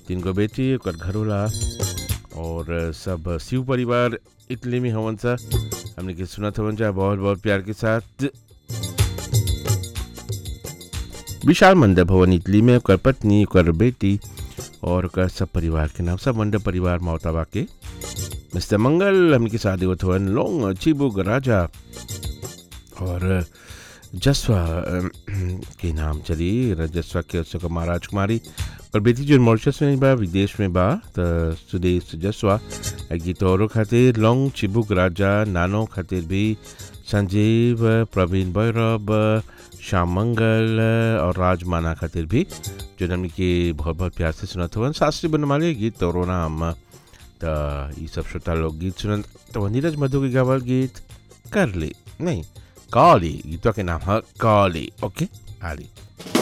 तीन गो बेटी ओकर घरोला और सब शिव परिवार इटली में हवन सा हमने के सुनत हवन जा बहुत बहुत प्यार के साथ विशाल मंडल भवन इटली में ओकर पत्नी ओकर बेटी और ओकर सब परिवार के नाम सब मंडल परिवार मोहताबा के मिस्टर मंगल हमके साथ देवत हवन लोंग चिबुक राजा और जसवा अम, के नाम चली जसवा के उसको महाराज कुमारी और बेटी जो मॉरिशस में बा विदेश में बा त सुदेश जसवा ए गीत औरों खातिर लोंग चिबुक राजा नानो खातिर भी संजीव प्रवीण भैरव श्याम मंगल और राजमाना खातिर भी जो हमने के बहुत बहुत प्यार से सुनत हवन शास्त्री बनमाली गीत तोरो नाम त ये सब श्रोता लोग गीत सुनत तो नीरज मधु के गावल गीत कर ले नहीं काली गीतों के नाम है काली ओके आली